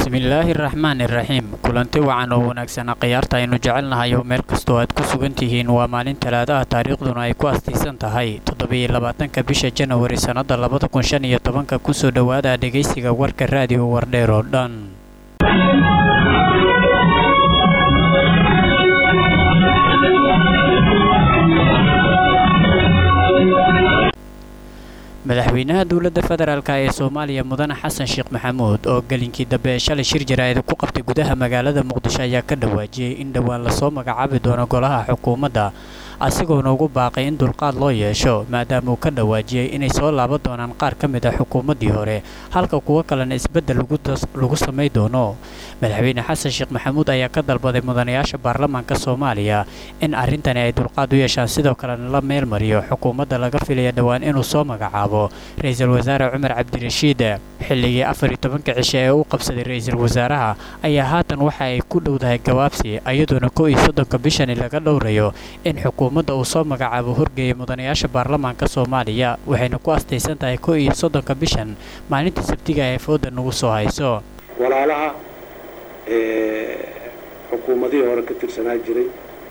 bismillaahi raxmaan iraxiim kulanti wacan oo wanaagsanaa khiyaarta aynu jecelnahay oo meel kastoo aad ku sugan tihiin waa maalin talaadaha taariikhduna ay ku astaysan tahay toddobiyo labaatanka bisha janawari sannada labada kun shan iyo tobanka kusoo dhowaada dhegaysiga warka raadiyo wardheer oo dhan madaxweynaha dowladda federaalk ee soomaaliya mudane xasan sheekh maxamuud oo gelinkii dambe ee shalay shir jaraa'id ku qabtay gudaha magaalada muqdisho ayaa ka dhawaajiyey in dhowaan lasoo magacaabi doono golaha xukuumadda asigoona ugu baaqay in dulqaad loo yeesho maadaama uu ka dhawaajiyey inay soo laaban doonaan qaar ka mid a xukuumaddii hore halka kuwo kalena isbeddel lagu samay doono madaxweyne xasan sheekh maxamuud ayaa ka dalbaday mudanayaasha baarlamaanka soomaaliya in arrintani ay dulqaad u yeeshaan sidoo kalena la meel mariyo xukuumadda laga filaya dhowaan inuu soo magacaabo ra-iisul wasaare cumar cabdirashiid xilligii afar iyo tobanka cishe ee uu qabsaday ra-iisul wasaaraha ayaa haatan waxa ay ku dhowdahay gabaabsi iyadoona kow iyo soddonka bishani laga dhowrayo in xukuumadda uu soo magacaabo horgeeya mudanayaasha baarlamaanka soomaaliya waxayna ku astaysan tahay kow iyo soddonka bishan maalinta sabtiga ee fooda nagu soo hayso walaalaha xukuumadihii hore ka tirsanaa jiray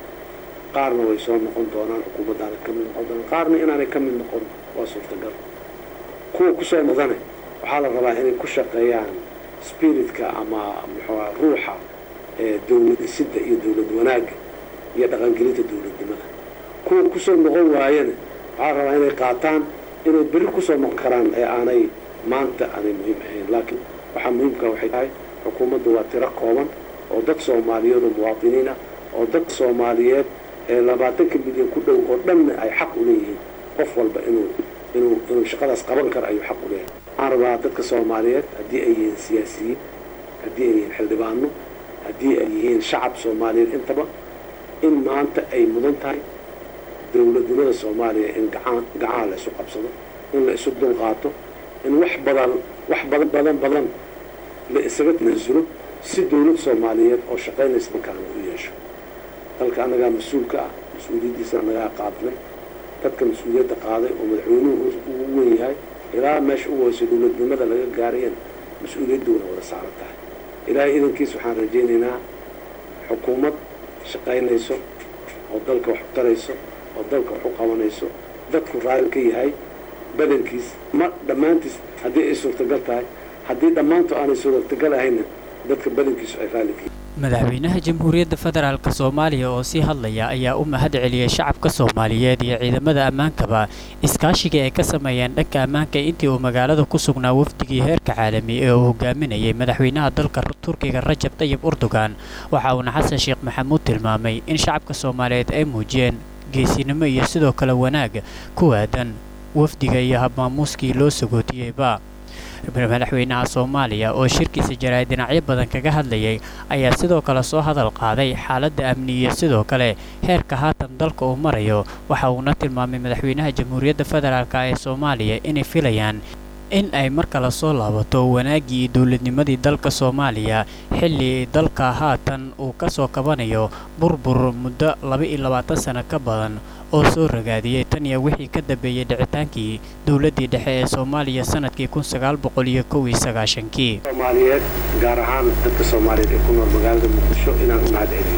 qaarna way soo noqon doonaan xukuumaddaana ka mid noqon doonaan qaarna inaanay ka mid noqon waa suurtagal kuwa kusoo mudane waxaa la rabaa inay ku shaqeeyaan spiritka ama muxua ruuxa dowlad dhisidda iyo dowlad wanaagga iyo dhaqangelinta dowladnimada kuwa kusoo noqon waayana waxaa la rabaa inay qaataan inay berri kusoo noqon karaan ee aanay maanta aanay muhiim ahayn laakiin waxaa muhiimka waxay tahay xukuumaddu waa tiro kooban oo dad soomaaliyeed oo muwaadiniin ah oo dad soomaaliyeed ee labaatanka milyan ku dhow oo dhanna ay xaq u leeyihiin qof walba inuu inuu inuu shaqadaas qaban karo ayuu xaq u leeyahay waxaan rabaa dadka soomaaliyeed haddii ay yihiin siyaasiyiin haddii ay yihiin xildhibaano haddii ay yihiin shacab soomaaliyeed intaba in maanta ay mudan tahay dowladnimada soomaaliya in gacan gacaha la isu qabsado in la isu dulqaato in wax badan wax badan badan badan la isaga tanasulo si dowlad soomaaliyeed oo shaqaynaysa dalkaana u yeesho dalka annagaa mas-uulka ah mas-uuliyaddiisa annagaa qaadnay dadka mas-uuliyadda qaaday oo madaxweynuhu ugu wen yahay ilaa meesha u weyso dowladnimada laga gaarayana mas-uuliyadduuna wada saaran tahay ilaahay idankiis waxaan rajaynaynaa xukuumad shaqaynayso oo dalka wax u tarayso oo dalka wax u qabanayso dadku raali ka yahay badankiis ma dhammaantiis haddii ay suurtagal tahay haddii dhammaantu aanay suurtagal ahayna dadka badankiisu ay raali ka yahay madaxweynaha jamhuuriyadda federaalk soomaaliya oo sii hadlaya ayaa u mahad celiyey shacabka soomaaliyeed iyo ciidamada ammaankaba iskaashigii ay ka sameeyeen dhanka ammaanka intii uu magaalada ku sugnaa wafdigii heerka caalami ee uu hogaaminayay madaxweynaha dalka turkiga rajab tayib urdugan waxa uuna xasan sheekh maxamuud tilmaamay in shacabka soomaaliyeed ay muujiyeen geesinimo iyo sidoo kale wanaag ku aadan wafdiga iyo habmaamuuskii loo sagootiyeyba madaxweynaha soomaaliya oo shirkiisa jaraa'id dhinacyo badan kaga hadlayay ayaa sidoo kale soo hadal qaaday xaaladda amni iyo sidoo kale heerka haatan dalka uu marayo waxa uuna tilmaamay madaxweynaha jamhuuriyadda federaalk ee soomaaliya inay filayaan in ay mar kale soo laabato wanaaggii iyo dowladnimadii dalka soomaaliya xilli dalka haatan uu ka soo kabanayo burbur muddo laba-iyo labaatan sano ka badan oo soo ragaadiyey tan iyo wixii ka dambeeyey dhicitaankii dowladdii dhexe ee soomaaliya sanadkii kun sagaal boqol iyo kow iyo sagaashankii soomaaliyeed gaar ahaan dadka soomaaliyeed ee ku nool magaalada muqdisho inaan u mahad celiyo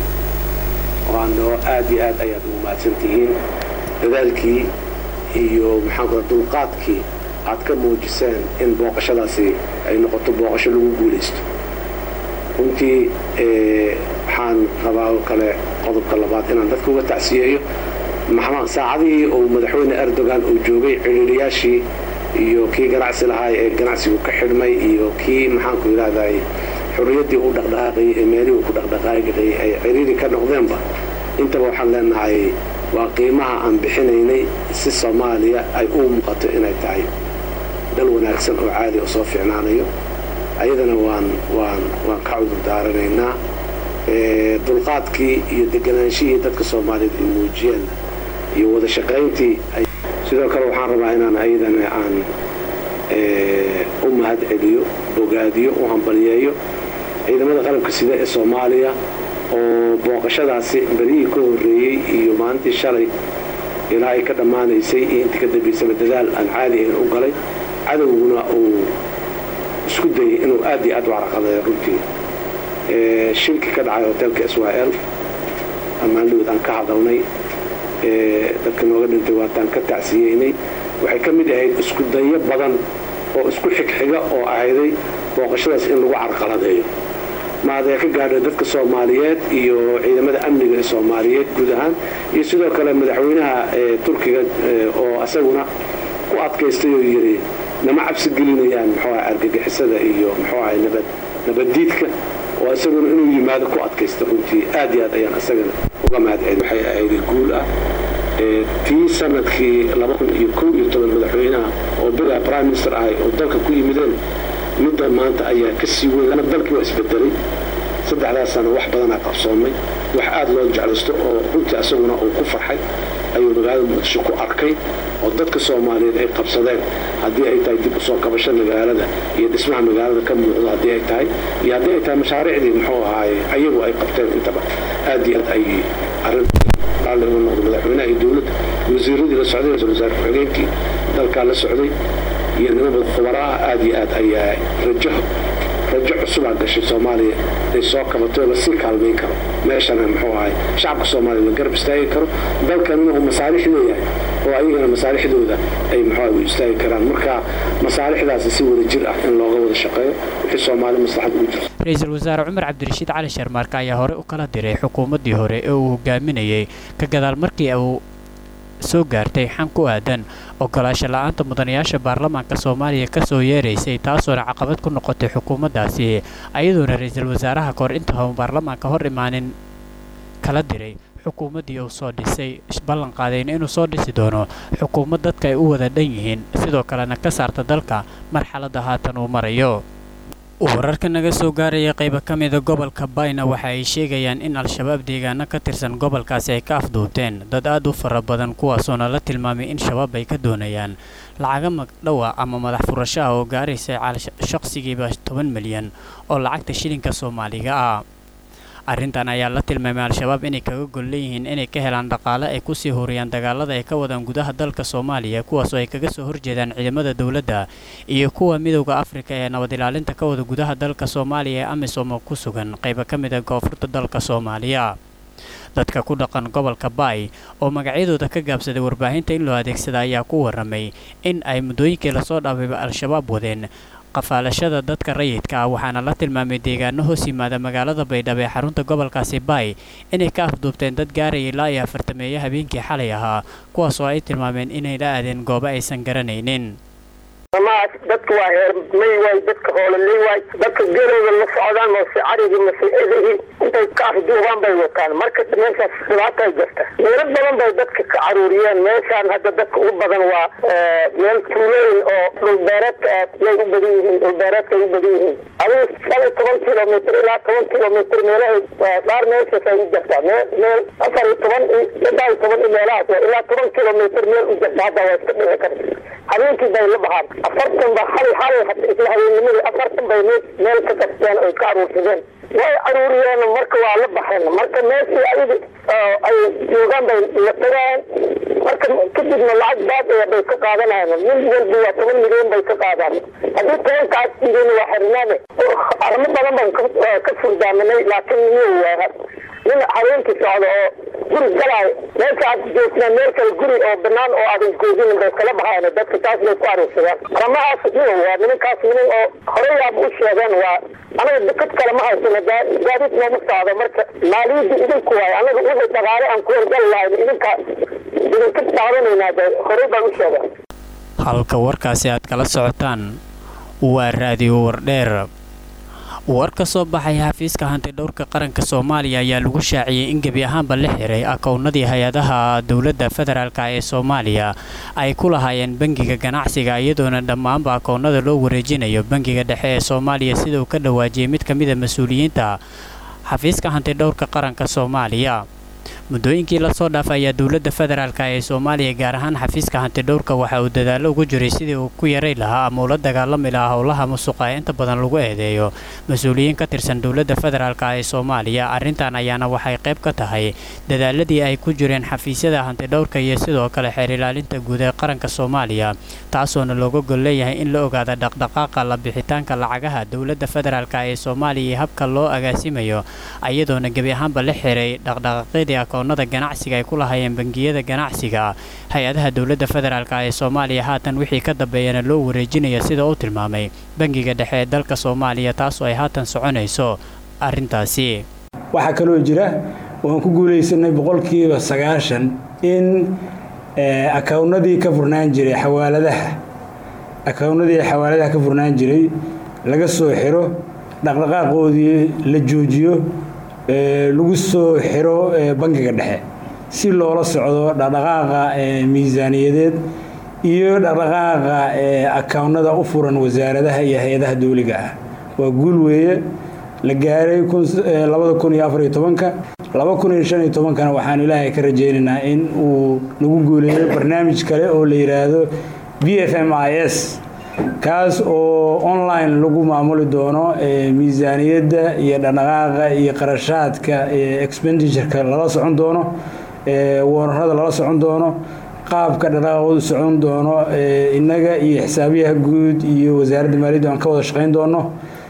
oo aanoo aad iyo aad ayaad ugu mahadsan tihiin dadaalkii iyo maxaan kula dulqaadkii aad ka muujiseen in booqashadaasi ay noqoto booqasho lagu guulaysto runtii waxaan rabaa oo kale qodobka labaad inaan dadka uga tacsiyeeyo saacadihii uu madaxweyne erdogan uu joogay ciriiriyaashii iyo kii ganacsi lahaay ee ganacsigu ka xidhmay iyo kii maxaanku yidhahday xorriyaddii u dhaqdhaqaaqayay ee meelihii ku dhaqdhaqaaqayay ay ciriiri ka noqdeenba intaba waxaan leenahay waa qiimaha aan bixinaynay si soomaaliya ay u muuqato inay tahay dal wanaagsan oo caadi oo soo fiicnaanayo ayadana waan waan waan ka cudur daaranaynaa dulqaadkii iyo deganaanshihii dadka soomaaliyeed ay muujiyeen iyo wada shaqayntii sidoo kale waxaan rabaa inaan ayadana aan u mahad celiyo bogaadiyo u hambalyeeyo ciidamada qalabka sida ee soomaaliya oo booqashadaasi berihii ka horreeyey iyo maalintii shalay ilaa ay ka dhammaanaysay iyo intii ka dambaysaba dadaal aan caadi ahayn u galay cadowguna uu isku dayay inuu aad iyo aad u caraqadeeyo runtii shilki ka dhacay hotelka israel ammaandhowd aan ka hadalnay dadka nooga dhintay waataan ka tacsiyeynay waxay ka mid ahayd isku dayo badan oo isku xigxiga oo ahayday booqashadaas in lagu carqaladeeyo maadee ka gaadha dadka soomaaliyeed iyo ciidamada amniga ee soomaaliyeed guud ahaan iyo sidoo kale madaxweynaha turkiga oo asaguna ku adkaystay oo yidhi nama cabsi gelinayaan muxuu aha argagixisada iyo muxuu ahay nabad nabaddiidka oo isaguna inuu yimaado ku adkaysta runtii aad iyo aad ayaan isagana uga mahadcelin waxay ahayd guul ah tii sanadkii madaxweynaha oo bega prime minister ahay oo dalka ku yimideen midda maanta ayaa ka sii weyn dalkii waa isbedelay saddexdaas sano wax badanaa qabsoomay wax aad loo jeclaysto oo runtii asaguna uu ku farxay ayuu magaalada muqdisho ku arkay oo dadka soomaaliyeed ay qabsadeen haddii ay tahay dib usoo kabasho magaalada iyo dhismaha magaalada ka muuqdo haddii ay tahay iyo haddii ay tahay mashaariicdii muxuu ahaaye ayagu ay qabteen intaba aad iyo aad ay arrin raalli uga noqdo madaxweynaha iyo dowladda wasiiradii la socday ra-isul wasaare ku-xigeenkii dalkaa la socday iyo niman khubaraha aad iyo aad ayaa rajo rajo cusubaa gashay soomaaliya ay soo kabatay oo lasii kaalmayn karo meeshana muxuu ahay shacabka soomaaliya la garab istaagi karo dalkanina uu masaalix leeyahay oo ayagana masaalixdooda ay muxuu u istaagi karaan marka masaalixdaasi si wada jir ah in looga wada shaqeeyo wixii soomaali maslaxad ugu jirto ra-iisul wasaare cumar cabdirashiid cali sharmaarka ayaa hore u kala diray xukuumaddii hore ee uu hogaaminayay ka gadaal markii uu soo gaartay xan ku aadan ogolaasho la-aanta mudanayaasha baarlamaanka soomaaliya ka soo yeeraysay taasoona caqabad ku noqotay xukuumaddaasi ayadoona ra-iisul wasaaraha kahor intauu baarlamaanka hor imaanin kala diray xukuumaddii uu soo dhisay ballan qaadayna inuu soo dhisi doono xukuumad dadka ay u wada dhan yihiin sidoo kalena ka saarta dalka marxaladda haatan uu marayo wararka naga soo gaaraya qayba ka mida gobolka bayna waxa ay sheegayaan in al-shabaab deegaano ka tirsan gobolkaasi ay ka afduubteen dad aad u fara badan kuwaasoona la tilmaamay in shabaab ay ka doonayaan lacaga magdhowa ama madax furasho ah oo gaaraysa shaqsigiiba toban milyan oo lacagta shilinka soomaaliga ah arrintan ayaa la tilmaamay al-shabaab inay kaga gol leeyihiin inay ka helaan dhaqaale ay kusii horiyaan dagaalada ay ka wadaan gudaha dalka soomaaliya kuwaasoo ay kaga soo horjeedaan ciidamada dowladda iyo kuwa midowda afrika ee nabad ilaalinta ka wada gudaha dalka soomaaliya ee amisom oo ku sugan qayba ka mid a koonfurta dalka soomaaliya dadka ku dhaqan gobolka baay oo magacyadooda ka gaabsaday warbaahinta in loo adeegsada ayaa ku waramay in ay muddooyinkii lasoo dhaafayba al-shabaab wadeen qafaalashada dadka rayidka ah waxaana la tilmaamay deegaano hoos yimaada magaalada baydhabo ee xarunta gobolkaasi baay inay ka afduubteen dad gaaraya ilaa iyo afartameeyo habeenkii xalay ahaa kuwaas oo ay tilmaameen inay la aadeen goobo aysan garanaynin amaas dadka waa heermay waay dadka hoololey waay dadka geelooda la socdaan mase carigii mase edihii intay ka afduubaan bay wataan marka meeshaas dhibaatay jirta meelo badan bay dadka ka caruuriyeen meeshaan hadda dadka ugu badan waa meel tuulooyin oo dhulbeereedka yay u badan yihiin dhulbeereedkay u badan yihiin adigu shan iyo toban kilomitr ilaa toban kilomitr meelahay dhaar meeshaas ay u jirtaa meel meel afar iyo toban saddex iyo toban iyo meelahaas ilaa toban kilomitr meel u jirta hadda waa iska dhici karta habeenkii bay la baxaan afartan ba xali xalay isla habeennimadii afartan bay meel ka gasteen oy ka aruursadeen way aruuriyeen marka waa la baxeen marka meeshii ayadi ay joogaan bay la tagaan marka kadibna lacag baadaya bay ka qaadanayaan mid walba waa toban milyan bay ka qaadaan haddii tobankaas milyan waa xirnaane arrimo badan baan ka furdaaminay laakiin miyo waa nin habeenkii socda oo guri galaayo meesha aad joogtaa meel kale guri oo banaan oo aadan joogin bay kala baxayan dadka taas bay ku aruursadaan ramahaas miyo waa nimankaas niman oo horey aaba u sheegeen waa anaga dekad kale ma haysano gaadiid nooma socdo marka maaliyadda idinku waayo anaga wixii dhaqaale aan ku horgal lahayn idinka idinka daadanaynaa de horey baan u sheegeen halka warkaasi aad kala socotaan waa raadiyo wardheer war ka soo baxay xafiiska hantidhowrka qaranka soomaaliya ayaa lagu shaaciyey in gebi ahaanba la xiray akownadii hay-adaha dowladda federaalk ee soomaaliya ay ku lahaayeen bangiga ganacsiga iyadoona dhammaanba akownada loo wareejinayo bangiga dhexe ee soomaaliya sida uu ka dhawaajiyey mid ka mida mas-uuliyiinta xafiiska hantidhowrka qaranka soomaaliya muddooyinkii lasoo dhaafay ayaa dowladda federaalk ee soomaaliya gaar ahaan xafiiska hantidhowrka waxa uu dadaallo ugu jiray sidii uu ku yaray lahaa ama ula dagaalami lahaa howlaha musuqa ee inta badan lagu eedeeyo mas-uuliyiin ka tirsan dowladda federaalk ee soomaaliya arrintan ayaana waxay qayb ka tahay dadaaladii ay ku jireen xafiisyada hantidhowrka iyo sidoo kale xeer ilaalinta guud ee qaranka soomaaliya taasoona looga gol leeyahay in la ogaada dhaqdhaqaaqa la bixitaanka lacagaha dowladda federaalk ee soomaaliya iyo habka loo agaasimayo iyadoona gebi ahaanba la xiray dhaqdhaqaaqyadii akoonada ganacsiga ay ku lahaayeen bangiyada ganacsiga hay-adaha dowladda federaalk ee soomaaliya haatan wixii ka dambeeyana loo wareejinaya sida uu tilmaamay bangiga dhexe ee dalka soomaaliya taasoo ay haatan soconayso arrintaasi waxaa kaloo jira waan ku guulaysanay boqolkiiba sagaashan in akawnadii ka furnaan jiray xawaaladaha akawnadii xawaaladaha ka furnaan jiray laga soo xiro dhaqdhaqaaqoodii la joojiyo lagu soo xiro bangiga dhexe si loola socdo dhaqdhaqaaqa miisaaniyadeed iyo dhaqdhaqaaqa akawnada u furan wasaaradaha iyo hay-adaha dowliga ah waa guul weeye la gaaray kana waxaan ilaahay ka rajaynaynaa in uu nagu guuleeyo barnaamij kale oo la yidhaahdo b f m i s kaas oo online lagu maamuli doono miisaaniyadda iyo dhaqdhaqaaqa iyo qarashaadka expenditureka lala socon doono wararada lala socon doono qaabka dhaqdhaqaaqoodu socon doono innaga iyo xisaabiyaha guud iyo wasaaradda maaliyadda aan ka wada shaqayn doono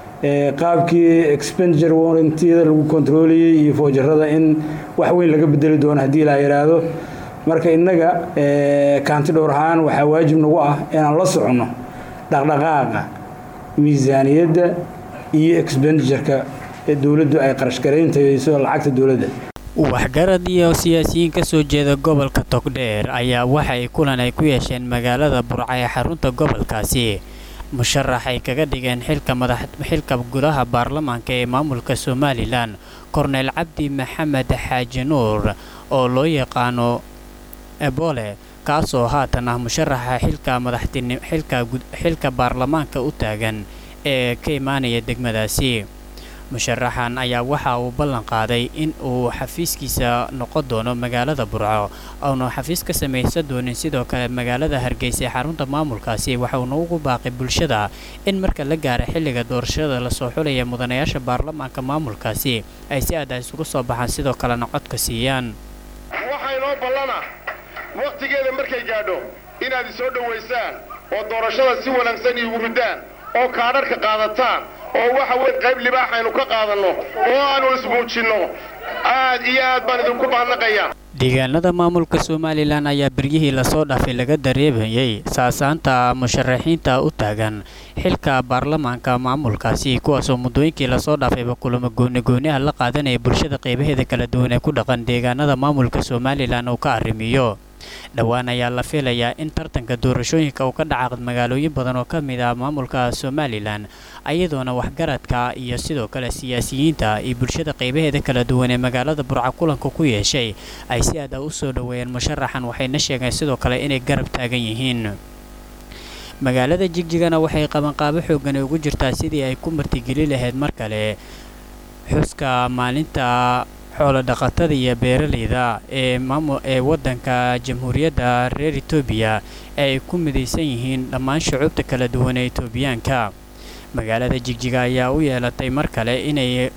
qaabkii expenditure warrantiyada lagu kontroolayay iyo foojarada in wax weyn laga bedeli doono haddii la yidhaahdo marka innaga kaanti dhowr ahaan waxaa waajib nagu ah inaan la soconno dhaqdhaqaaqa miisaaniyadda iyo expenditureka dowladdu ay qarashgarayntaso lacagta dowladda waxgarad iyo siyaasiyiin ka soo jeeda gobolka togdheer ayaa waxa ay kulan ay ku yeesheen magaalada burca ee xarunta gobolkaasi musharax ay kaga dhigeen xilka madax xilka gudaha baarlamaanka ee maamulka somalilan korneyl cabdi maxamed xaaji nuur oo loo yaqaano ebole kaasoo haatan ah musharaxa xilka madaxtin xilka xilka baarlamaanka u taagan ee ka imaanaya degmadaasi musharaxan ayaa waxa uu ballan qaaday in uu xafiiskiisa noqon doono magaalada burco ouna xafiis ka samaysan doonin sidoo kale magaalada hargeysa ee xarunta maamulkaasi waxauna ugu baaqay bulshada in marka la gaara xilliga doorashada lasoo xulaya mudanayaasha baarlamaanka maamulkaasi ay si aada isugu soo baxaan sidoo kalena codka siiyaan waxaa inoo ballana wakhtigeeda markay gaadho inaad isoo dhowaysaan oo doorashada si wanaagsan iigu ridaan oo kaadharhka qaadataan oo waxa weyn qayb libaax aynu ka qaadanno oo aanu ismuujinno aad iyo aad baan idinku mahadnaqayaa deegaanada maamulka somalilan ayaa beryihii lasoo dhaafay laga dareemayay saasaanta musharaxiinta u taagan xilka baarlamaanka maamulkaasi kuwaasoo muddooyinkii lasoo dhaafayba kulamo goonigooniha la qaadanaya bulshada qeybaheeda kala duwan ee ku dhaqan deegaanada maamulka somalilan uu ka arrimiyo dhowaan ayaa la filayaa in tartanka doorashooyinka uu ka dhaca magaalooyin badan oo ka mid ah maamulka somalilan ayadoona waxgaradka iyo sidoo kale siyaasiyiinta iyo bulshada qeybaheeda kala duwan ee magaalada burca kulanka ku yeeshay ay si aada u soo dhoweeyeen musharaxan waxayna sheegeen sidoo kale inay garab taagan yihiin magaalada jigjigana waxay qabanqaabo xoogan ugu jirtaa sidii ay ku martigeli lahayd mar kale xuska maalinta xoolo dhaqatada iyo beeralayda ee maamul ee waddanka jamhuuriyadda reer etoobiya ee ay ku midaysan yihiin dhammaan shucuubta kala duwan ee etoobiyaanka magaalada jigjiga ayaa u yeelatay mar kale inay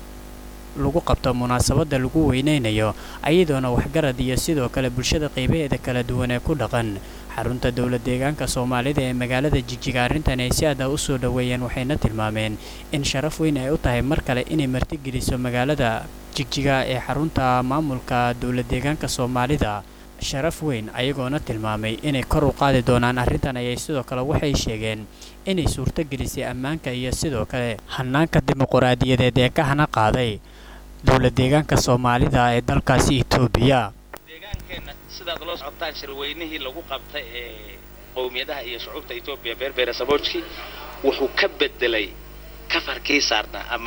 lagu qabto munaasabadda lagu weynaynayo ayadoona waxgarad iyo sidoo kale bulshada qeybaheeda kala duwan ee ku dhaqan xarunta dowla deegaanka soomaalida ee magaalada jigjiga arrintan ay si aada u soo dhoweeyeen waxayna tilmaameen in sharaf weyn ay u tahay mar kale inay martigeliso magaalada jigjiga ee xarunta maamulka dowla deegaanka soomaalida sharaf weyn ayagoona tilmaamay inay kor u qaadi doonaan arrintan ayay sidoo kale waxay sheegeen inay suurtogelisay ammaanka iyo sidoo kale hanaanka dimuquraadiyadeed ee ka hana qaaday dowla deegaanka soomaalida ee dalkaasi etoobiya deegaankeenna sidaad loo socotaan shirweynihii lagu qabtay ee qowmiyadaha iyo shucuubta etoobiya beerbeere saboojki wuxuu ka bedelay kafarkii saarnaa ama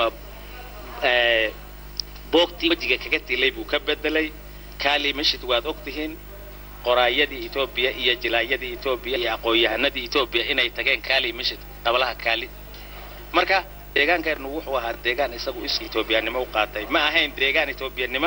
boogtii wejiga kaga tilay buu ka bedelay kaali mashid waad og tihiin qoraayadii etoobiya iyo jilaayadii etoobiya iyo aqoon-yahanadii etoobiya inay tageen kaali mashid qablaha kaali marka deegaankeennu wuxuu ahaa deegaan isagu is etoobiyanimo u qaatay ma ahayn deegaan etoobiyanimo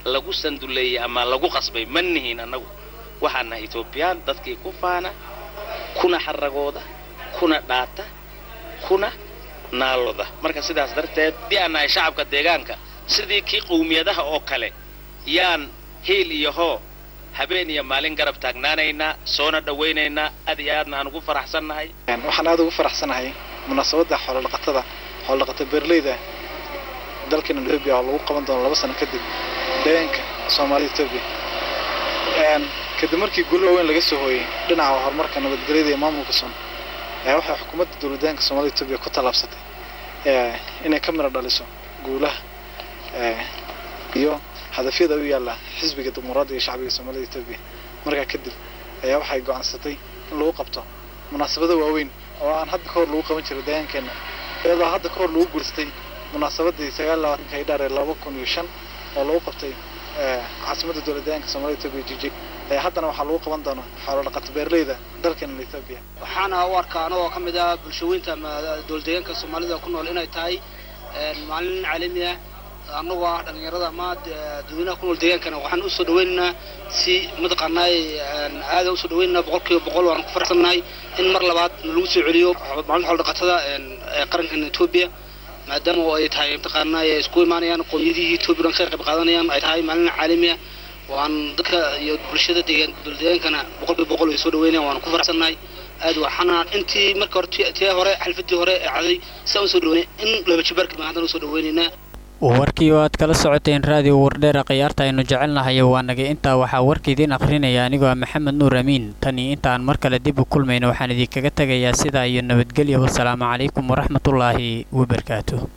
lagu sanduleeyey ama lagu qasbay ma nihiin annagu waxaan nahay etoobiyaan dadkii ku faana kuna xaragooda kuna dhaata kuna naaloda marka sidaas darteed haddii aan nahay shacabka deegaanka sidii kii qowmiyadaha oo kale yaan hiil iyo hoo habeen iyo maalin garab taagnaanaynaa soona dhawaynaynaa aad iyo aadna aan ugu faraxsannahay waxaan aad ugu faraxsanahay munaasabadda xoolodhaqatada xoolodhaqata beerleyda dalkeena etoobiya oo lagu qaban doono laba sano kadib deegaanka soomaalida etoobiya kadib markii guulo waaweyn laga soo hooyey dhinaca horumarka nabadgelyada iyo maamulka soon waxay xukuumadda dowladdaanka soomaalida etoobiya ku tallaabsatay inay ka midho dhaliso guulaha iyo hadafyada u yaalla xisbiga dimuqraadiga iyo shacbiga soomaalida etoobiya markaa kadib ayaa waxay go'aansatay in lagu qabto munaasabado waaweyn oo aan hadda ka hor lagu qaban jiray deegaankeenna iyadoo hadda ka hor lagu guulaystay munaasabadii sagaal labaatanka hidhaar ee laba kun iyo shan oo lagu qabtay caasimadda dowlad deegaanka soomaalida etoobiya jijig haddana waxaa lagu qaban doonaa xoolo dhaqato beerleyda dalkeena etoobiya waxaana u arkaa anagoo ka mid ah bulshaweynta ama dowlad deegaanka soomaalida ku nool inay tahay maalin caalami ah annagoo ah dhalinyarada ama dadweynaha ku nool deegaankana waxaan usoo dhaweynaynaa si mataqaanaay aada usoo dhaweynaynaa boqol kiiba boqol waan ku faraxsannahay in mar labaad lagu soo celiyo maalinta xoolo dhaqatada ee qarankan etoobiya maadaama oo ay tahay mataqaanaa ay isku imaanayaan qoomiyadihii etoobiya dhan ka qayb qaadanayaan ay tahay maalin caalami ah waan dadka iyo bulshada deegaan dowlad deegaankana boqol kiiba boqol way soo dhaweynayaan waan ku faraxsannahay aad waxaana intii marka hore tii hore xalfadii hore ee caday saa usoo dhaweynay in laba jibaarka baan haddana usoo dhaweynaynaa warkii oo aad kala socoteen raadiyo wardheera khiyaarta aynu jecelnahay waa nagay intaa waxaa warka idiin akhrinaya anigoo ah maxamed nuur amiin tan iyo intaan mar kale dib u kulmayno waxaan idinkaga tegayaa sidaa iyo nabadgelyo wasalaamu calaykum waraxmatullaahi wabarakaatu